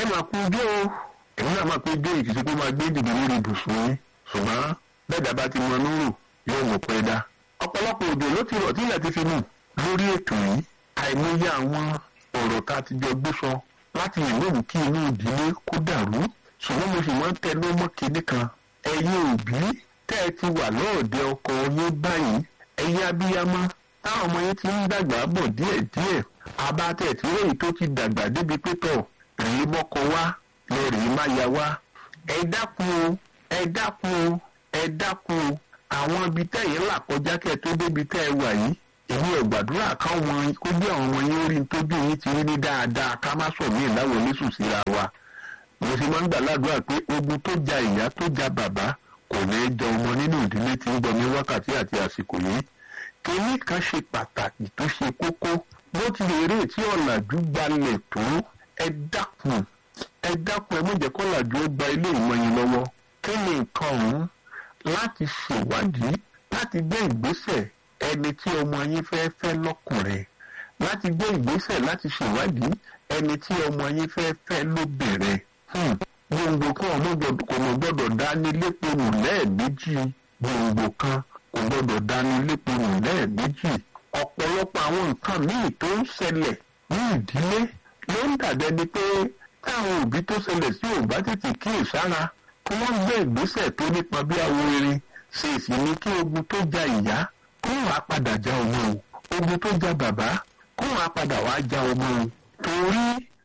ẹ máa kú ijó o èmi náà máa kú ijó ìkìsí pé máa gbé dìbò lórí ibùsùn yín ṣùgbọ́n bẹ́ẹ̀dá bá ti mọ núrò yóò mọ̀ pẹ́ dá ọ̀pọ̀lọpọ̀ òjò ló ti rọ̀ tí ilẹ̀ ti fi mú lórí ètò yìí àìmọye àwọn ọ̀rọ̀ tá a ti jọ gbé sọ láti lè lóhùn kí inú ìdílé kó dàrú ṣùgbọ́n mo sì máa ń tẹnu mọ́ kinní kan ẹ̀yin òbí tẹ́ ẹ ti wà lọ́ọ̀dẹ ọkọ yín báyìí ẹ̀yin abiyamọ táwọn ọmọ yín ti ń dàgbà bọ̀ díẹ̀díẹ̀ abatẹ̀ tí lóyìn tó ti dàgbà débi pétọ̀ rèé mọ́kọ wá lọ rèé má ya wá ẹ dákun o ẹ dákun o ẹ dákun o àwọn ibi tẹ́yìn là kọjá kẹ́ tó débi tẹ́ ẹ wà yìí èmi ò gbàdúrà káwọn kó bí àwọn ọmọ yín rí tójú yín ti rí ní dáadáa ká má sọ mí ìdáwọ oníṣù síra wa mo sì máa ń gbàládùra pé ogun tó ja ìyá tó ja bàbá kò ní í jẹ ọmọ nínú ìdílé tí ń gbọ́ ní wákàtí àti àsìkò yìí kínní kan ṣe pàtàkì tó ṣe kókó bó ti lè rí tí ọ̀làjú gbalẹ̀ tó ẹ dákun ẹ dákun ẹ mọ̀jẹ̀ kọ́làjú ó gba ilé ìmọ̀ yín lọ́wọ́ kí ni nǹkan ọ̀hún láti ṣèwádìí láti gbé ìgbésẹ̀ ẹni tí ọmọ yín fẹ́ fẹ́ lọ́kùnrin láti gbé ìgbésẹ̀ láti ṣèwádìí ẹni tí ọmọ yín fẹ́ fẹ́ lóbìnrin gbòǹgbò kan kò mọ̀ gbọ́dọ̀ dání léponù lẹ́ẹ̀mejì gbòǹgbò kan kò gbọ́dọ̀ dání léponù lẹ́ẹ̀mejì ọ̀pọ̀lọpọ̀ àwọn nǹkan míì tó ń ṣẹlẹ̀ ní ìdílé ló ń dàbẹ́ ni pé táwọn òbí tó ṣẹlẹ̀ sí ò bá tètè kíyèsára kí wọ́n gbé ìgbésẹ̀ tó nípa bí awo erin ṣe sì ní kí ogun tó ja ìyá kó wàá padà já ọmọ o ogun tó ja bàbá kó wàá padà wàá já ọmọ o torí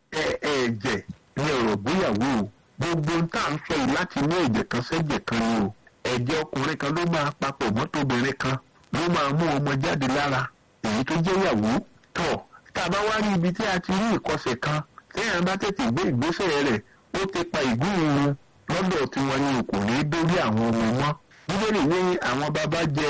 ẹ̀ẹ̀jẹ̀ ní ọ̀rọ̀ gbéyàwó o gbogbo tá à ń sọ yìí láti inú ẹ̀jẹ̀ kan sẹ́jẹ̀ kan ni o ẹ̀jẹ̀ ọkùnrin kan ló máa papọ̀ mọ́tòbìnrin kan ló máa mú ọmọ jáde lára èyí tó jẹ́ ìyàwó tọ̀ tá a bá wá rí ibi tí a ti rí ìkọsẹ̀ kan téèyàn bá tètè gbé ìgbésẹ̀ rẹ̀ ó ti pa ìgúnrun lọ́dọ̀ tiwọn ni kò ní dórí àwọn ọmọ mọ́ bíbélì ní àwọn bàbá jẹ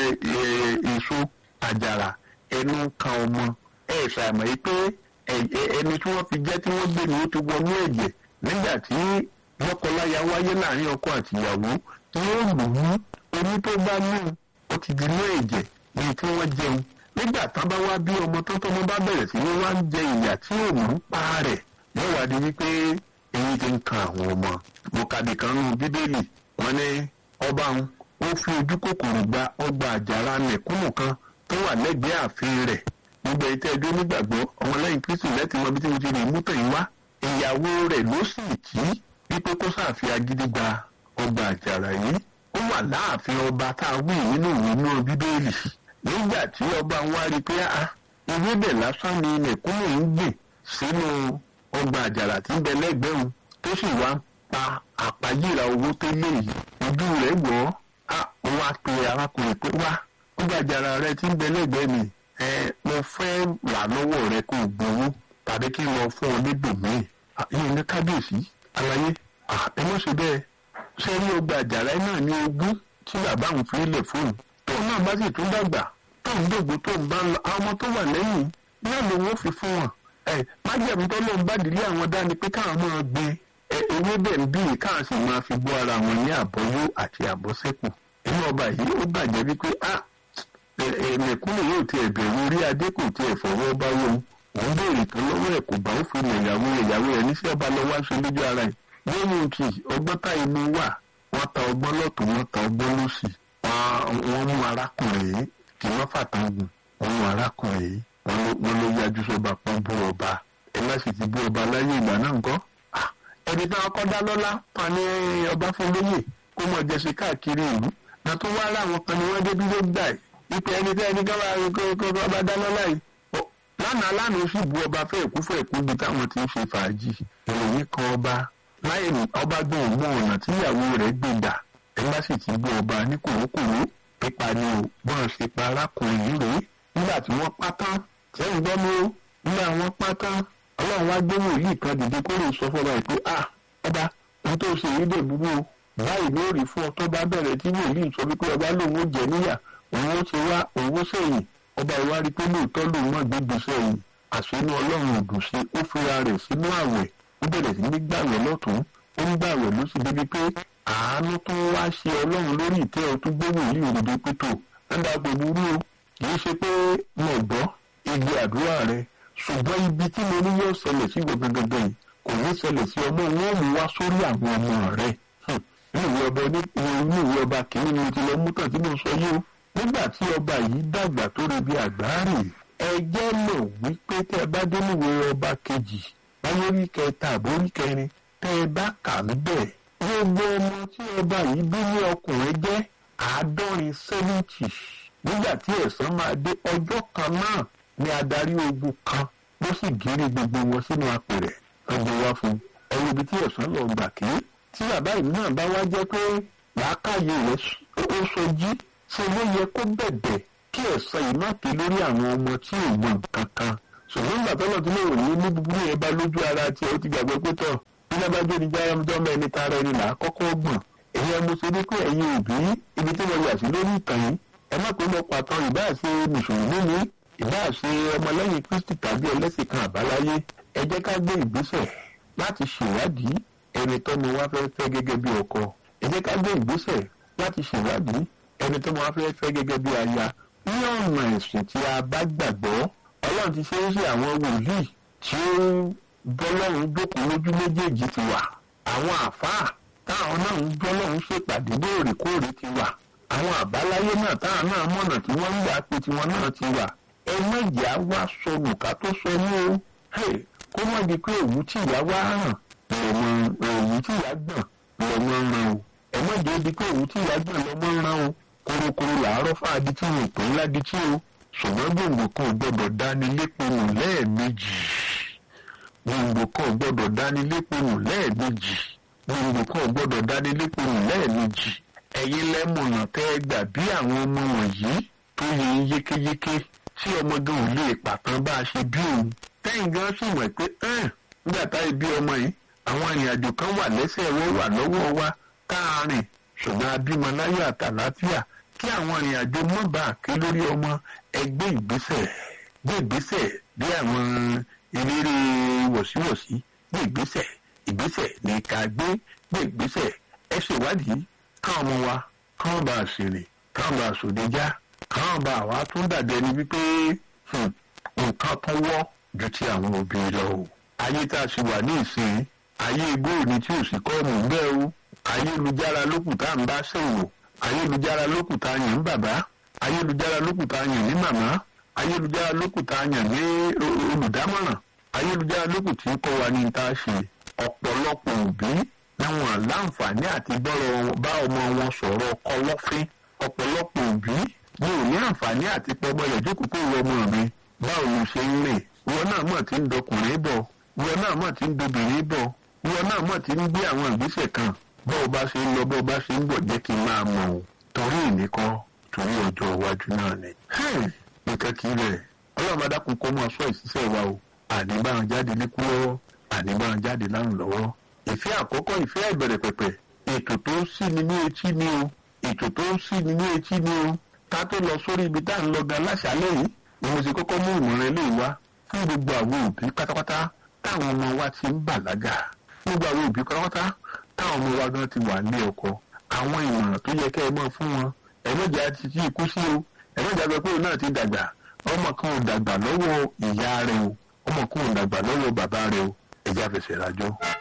èso àjàrà ẹnu kan ọmọ ẹ ṣàmọ̀ yìí pé ẹni tí wọ́n fi jẹ́ tí wọ́n gbé ni ó ti wọnú ẹ̀jẹ̀ nígbà tí lọ́kọláya wáyé láàrin ọkọ àtìyàwó tí ó lù ú oní tó bá mú ó ti di inú ẹ̀jẹ̀ ní tí wọ́n jẹun nígbà tán bá wá bí ọmọ tó tọmọ bá bẹ̀rẹ̀ sí ní wá ń jẹ ìyà tí ò mú pa rẹ̀ yóò wá di wípé èyí ti ń kan àwọn ọmọ bùkàdì kan nù bíbélì wọn ní ọba ń ó fi ojú kòkòrò gba ọgbà àjàrà mẹ̀kúnnù kan tó wà lẹ́gbẹ̀ẹ́ ààfin rẹ̀ gbogbo ètò ẹjọ́ nígbàgbọ́ ọmọlẹ́yìn kristu lẹ́tì mọ bí tí mo ti rí mútọ̀ yìí wá ìyàwó rẹ̀ ló sì kí wípé kó sàfi agídí gba ọgbà àjàrà yìí ó wà láàfin ọba tá a wí nínú ìwé náà bíbélì nígbà tí ọba ń wá rí pé a ewébẹ̀ lásán ni mẹ̀kúnnù ń gbìn sínú ọgbà àjàrà tí ń bẹ lẹ́gbẹ̀ẹ́ òun tó sì wá ń pa àpáyíra owó tó lé yìí ojú rẹ̀ wọ̀ ọ́ ó wá pe arákùnrin pé wá ọgbà àjàrà rẹ tí ń bẹ lẹ́gbẹ̀ẹ́ mi ẹ mo fẹ́ rà lọ́wọ́ rẹ kó o gbowó tàbí kí n lọ fún ọ níbòmíì yìí ní kábíyèsí àlàyé ẹ mọ̀ ṣe bẹ́ẹ̀ ṣé rí ọgbà àjàrà náà ní ogún tí bàbá òun fi lẹ̀ fóun tóun náà bá sì tún dàgbà tóun dògbò tóun bá ń lọ àwọn ọmọ tó wà lẹ́yìn náà ló wọ́n fi fún wọn ẹ májèmú tó lóun bá dìlé àwọn dání pé káwọn máa gbé ewé bẹ̀ ń bí káwọn sì máa fi bọ́ ara wọn ní àbọ̀yó àti àbọ̀sẹ́kù inú ọba yìí ó bàjẹ́ wípé a mẹ̀kúnnù yóò tiẹ̀ bẹ̀rù orí adé kò tiẹ̀ fọwọ́ bá wọn òun béèrè tó lọ́wọ́ ẹ̀ kò bá ó fi mọ̀ ìyàwó ìyàwó ẹ̀ ní sí ọba lọ wá ṣe lójú ara ẹ̀ lẹ́yìn tí ọgbọ́n tá inú wà wọ́n ta ọgbọ́n lọ́tún wọ́n ta ọgbọ́n lọ́sì wọ́n mú arákùnrin yìí kì wọ́n fàtàn gùn wọ́n mú arákùnrin yìí wọ́n ló yájú sọ́ba pọ́n bú ọba ẹ má sì ti bú ọba láyé ìgbà náà ńkọ́ ẹni tí wọ́n kọ́ dá lọ́lá pa ní ọba fún lóyè kó mọ̀ jẹ́ sí káàkiri ìlú náà tó wá láwọn kan ni wọ́n débi ló gbà ẹ̀ ipe ẹni tí ẹni kọ́ bá dá lọ́lá yìí lánàá lánàá ó sì bu ọba fẹ́ ẹ̀kú fẹ́ ẹ̀kú bí táwọn ti ń ṣe fàájì ìròyìn kan ọba láì ní ọba gbọ́n mọ ọ̀nà tíyàwó rẹ̀ gbé gbà ẹ bá sì ti bú ọba ní kòrókòró pípa ni o bọ́n ṣe pa arákùnrin yìí rèé nígbà tí wọ́n pa tán tí ẹ̀yìn gbọ́ mú nígbà wọ́n pa tán ọlọ́run wá gbé wòlíì kan dìde kó lè sọ fọba yìí pé à ọba ohun tó ṣe yìí dè búburú o báyìí ló rí fún ọ tó bá bẹ̀rẹ̀ tí wòlíì sọ wípé ọba lòun ó jẹ níyà òun ó ti wá òun ó sẹ́yìn ọba ìwárí pé lóòótọ́ lòun náà gbégbé sẹ́yìn àṣínú ọlọ́run ò dùn sí ó fira rẹ̀ sínú àwẹ̀ ó bẹ̀rẹ̀ sí ní gbàwẹ̀ lọ́tún ó ń gbàwẹ̀ lóṣù débi pé àánú tó ń wá ṣe ọlọ́run lórí ìtẹ́ ọ tó gbé wòlíì òdòdó pétò ẹ̀dá gbogbo o kì í ṣe pé mo gbọ́ igbe àdúrà rẹ ṣùgbọ́n ibi tí mo ní yóò ṣẹlẹ̀ sí gbọ̀ngàn yìí kò ní ṣẹlẹ̀ sí ọmọ wọn mú wá sórí àwọn ọmọ rẹ̀ ní ìwé ọba ní ìwé ọba kìíní ni mo ti lọ mú tàn tí mo sọ yìí o nígbà tí ọba yìí dàgbà tó rí bí àgbáàrè ẹ jẹ́ mọ̀ wípé tẹ́ ẹ bá dé níwèé ọba kejì báyọ̀ rí kẹta àbórí kẹrin tẹ́ ẹ bá kà níbẹ̀ gbogbo ọmọ tí ọba yìí bí ní ọkùnrin jẹ́ àádọ́rin sẹ́fúntì nígbà tí ẹ̀san máa dé ọjọ́ kan náà ni adarí ogun kan ló sì gírí gbogbo wọn sínú apẹ̀rẹ̀ ọjọ́ wá fún ẹ̀rọ ibi tí ẹ̀san lọ gbà kí tí bàbá yìí náà bá wá jẹ́ pé làákàyè rẹ̀ ó sojí ṣe ló yẹ kó bẹ̀bẹ̀ kí ẹ̀san yìí má pé lórí àwọn ọmọ tí ò mọ nǹkan kan ṣùgbọ́n nígbà tọ́lọ̀ tí lè wò ní ní búburú yẹn bá lójú ara tiẹ̀ ó ti gbàgbé pé tọ̀ nígbà bá jó ní jáyà ọmọdé ẹni tara ẹni là á kọ́kọ́ gbọ̀n èyí ẹmu ṣe ní pé ẹ̀yin òbí ibi tí wọ́n yà sí lórí ìtàn yìí ẹ má pé mo pàtàn ìbá ṣe mùsùlùmí ni ìbá ṣe ọmọlẹ́yìn kristi tàbí ẹlẹ́sìn kan àbáláyé ẹ jẹ́ ká gbé ìgbésẹ̀ láti ṣèwádìí ẹni tọ́mọ wa fẹ́ fẹ́ gẹ́gẹ́ bí ọkọ ẹ jẹ́ ká gbé ìgbésẹ̀ láti ṣèwádìí ẹni tọ́mọ wa fẹ́ fẹ́ gẹ́gẹ́ bí aya ní ọ̀nà ẹ̀sìn tí a bá gbàgbọ́ ọlọ́run ti ṣe é ṣe àwọn wòlíì tí ó bọ́lọ́run jókòó lójú méjèèjì ti wà àwọn àfáà táwọn náà ń bọ́lọ́run ṣèpàdé lóòrèkóòrè ti wà àwọn àbáláyé náà táwọn náà mọ̀nà tí wọ́n ń gbà pé tiwọn náà ti wà ẹ mọ̀jà wá sọnù ká tó sọ ní o kó mọ̀ di pé òwú tí ìyá wá hàn lọ́mọ òwú tí ìyá gbọ̀n lọ́mọ ń ran o ẹ mọ̀jà di pé òwú tí ìyá gbọ̀n lọ́mọ ń ran o korokoro làárọ̀ fáadí tí wọn ò pè ńlá di tí o ṣùgbọ́n gbòǹgbò kan ò gbọ́dọ̀ dání léponù lẹ́ẹ̀mejì gbòǹgbò kan ò gbọ́dọ̀ dání léponù lẹ́ẹ̀mejì gbòǹgbò kan ò gbọ́dọ̀ dání léponù lẹ́ẹ̀mejì ẹ̀yin lẹ́mọ̀nà tẹ́ ẹ gbà bí àwọn ọmọ wọ̀nyí tó yẹ yékéyéké tí ọmọdé ò lè pàtàn bá a ṣe bí òun tẹ́yìn gan sì mọ̀ pé nígbà táyé bí ọmọ yìí àwọn ìrìnàjò kan wà lẹ́sẹ̀ wọ́n wà lọ́wọ́ wa káàárín ṣùgbọ́n abímọ láyọ̀ àtàlàáfíà kí àwọn ìrìnàjò mọ́ bá a ké lórí ọmọ ẹgbẹ́ ìgbésẹ̀ gbé ìgbésẹ̀ bí àwọn eléré wọ̀síwọ̀sí gbé ìgbésẹ̀ ìgbésẹ̀ ní ká gbé gbé ìgbésẹ̀ ẹ ṣèwádìí káwọn ọmọ wa káwọn bá a ṣèrè káwọn bá a ṣòdejá káwọn bá a wá tún dàbí ẹni wípé nǹkan tó wọ́ ju ti àwọn òbí lọ o. ayé tá a ṣe wà ní ìsìn ayé góòlù tí ò sì kọ́ ọ̀mù bẹ́ẹ̀ o ayélujára lókù tá à ń bá ṣèwò ayélujára lókù tá a yàn ní bàbá ayélujára lókù tá a yàn ní màmá ayélujára lókù tá a yàn ní olùdámọ̀ràn ayélujára lókù tí ń kọ́ wa ní tá a ṣe ọ̀pọ̀lọpọ̀ òbí láwọn láǹfààní àti gbọ́rọ̀ bá ọmọ wọn sọ̀rọ̀ kọlọ́fín ọ̀pọ̀lọpọ̀ òbí ní ò ní àǹfààní àti pọmọ rẹ̀ jókòó kó wọ ọmọ mi báwo ló ṣe ń rìn wọn náà mọ̀ tí ń dọkùnrin bọ̀ wọn náà mọ̀ tí ń dobìnrin bọ̀ wọn náà mọ̀ tí ń gbé àwọn ìgbésẹ̀ kan bọ́ọ̀ bá ṣe ń lọ bọ́ọ̀ bá ṣe ń bọ̀ jẹ́ kí n máa mọ̀ ọ́ torí ìníkọ́ torí ọjọ́ iwájú náà ni. nǹkan kì í rẹ̀ ọlọ́run adákun kó mọ́ ọ̀ṣọ́ ìṣiṣẹ́ wa o àní bá wọn jáde níkú lọ́wọ́ àní bá wọn jáde lárùn lọ́wọ́ ìfẹ́ àkọ́kọ́ ìfẹ́ ìbẹ̀rẹ̀ pẹ̀pẹ̀ ètò tó ń sí ni ní etí ni o ètò tó ń sí ni ní etí ni o ká tó lọ sórí ibi tá à ń lọ gan láṣálẹ́ yìí ni mo ṣe kọ́kọ́ mú ìmọ̀ràn eléyìí wá fún gbogbo àwọn òbí pátápátá táwọn ọmọ wa ti ń bàlágà gbogbo àwọn òbí pátápátá táwọn ọmọ wa gan ti wà ní ọkọ àwọn ìmọ̀ràn tó yẹ kẹ́ ẹ mọ̀ fún wọn ẹ̀mọ́jà ti ti kú sí o ẹ̀mọ́jà sọ pé òun náà ti dàgbà ọmọ kan ò dàgbà lọ́wọ́ ìyá rẹ o ọmọ kan ò dàgbà lọ́wọ́ bàbá rẹ o ẹ̀já fẹsẹ̀ rájọ́.